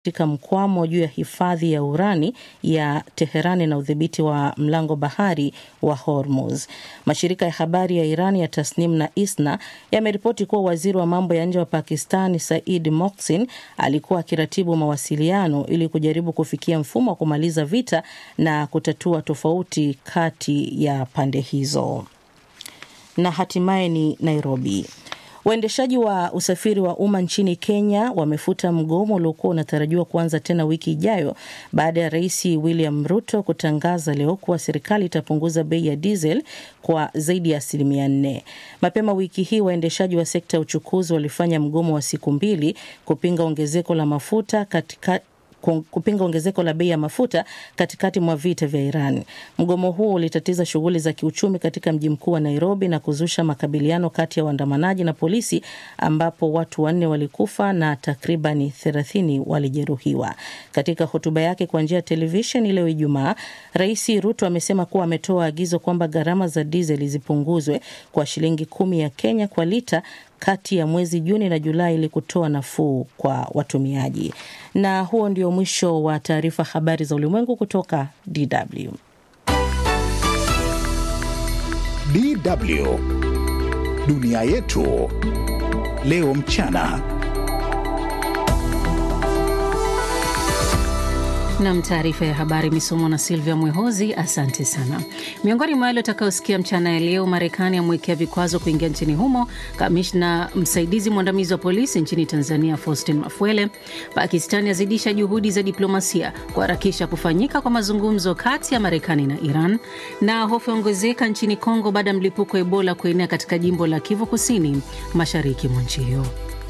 katika mkwamo juu ya hifadhi ya urani ya Teherani na udhibiti wa mlango bahari wa Hormuz. Mashirika ya habari ya Iran ya Tasnim na Isna yameripoti kuwa waziri wa mambo ya nje wa Pakistan Said Mohsin alikuwa akiratibu mawasiliano ili kujaribu kufikia mfumo wa kumaliza vita na kutatua tofauti kati ya pande hizo. Na hatimaye ni Nairobi. Waendeshaji wa usafiri wa umma nchini Kenya wamefuta mgomo uliokuwa unatarajiwa kuanza tena wiki ijayo baada ya Rais William Ruto kutangaza leo kuwa serikali itapunguza bei ya diesel kwa zaidi ya asilimia nne. Mapema wiki hii waendeshaji wa sekta ya uchukuzi walifanya mgomo wa siku mbili kupinga ongezeko la mafuta katika kupinga ongezeko la bei ya mafuta katikati mwa vita vya Iran. Mgomo huo ulitatiza shughuli za kiuchumi katika mji mkuu wa Nairobi na kuzusha makabiliano kati ya waandamanaji na polisi ambapo watu wanne walikufa na takribani thelathini walijeruhiwa. Katika hotuba yake kwa njia ya televisheni leo Ijumaa, Rais Ruto amesema kuwa ametoa agizo kwamba gharama za dizeli zipunguzwe kwa shilingi kumi ya Kenya kwa lita kati ya mwezi Juni na Julai ili kutoa nafuu kwa watumiaji. Na huo ndio mwisho wa taarifa habari za ulimwengu kutoka DW. DW Dunia yetu leo mchana. Nam, taarifa ya habari imesomwa na Silvia Mwehozi. Asante sana. Miongoni mwa yale utakayosikia mchana ya leo: Marekani amwekea vikwazo kuingia nchini humo kamishna msaidizi mwandamizi wa polisi nchini Tanzania Faustin Mafwele. Pakistani azidisha juhudi za diplomasia kuharakisha kufanyika kwa mazungumzo kati ya Marekani na Iran, na hofu yaongezeka nchini Kongo baada ya mlipuko wa Ebola kuenea katika jimbo la Kivu Kusini, mashariki mwa nchi hiyo.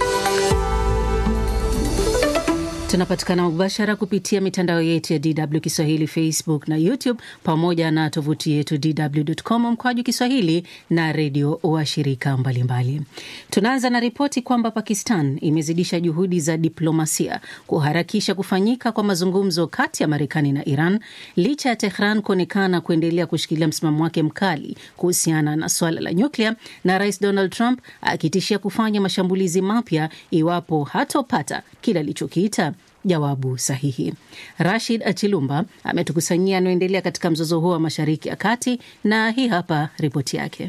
Tunapatikana mubashara kupitia mitandao yetu ya DW Kiswahili, Facebook na YouTube, pamoja na tovuti yetu dw.com mkwaju Kiswahili na redio washirika mbalimbali. Tunaanza na ripoti kwamba Pakistan imezidisha juhudi za diplomasia kuharakisha kufanyika kwa mazungumzo kati ya Marekani na Iran licha ya Tehran kuonekana kuendelea kushikilia msimamo wake mkali kuhusiana na swala la nyuklia, na Rais Donald Trump akitishia kufanya mashambulizi mapya iwapo hatopata kile alichokiita jawabu sahihi. Rashid Achilumba ametukusanyia anaoendelea katika mzozo huo wa Mashariki ya Kati, na hii hapa ripoti yake.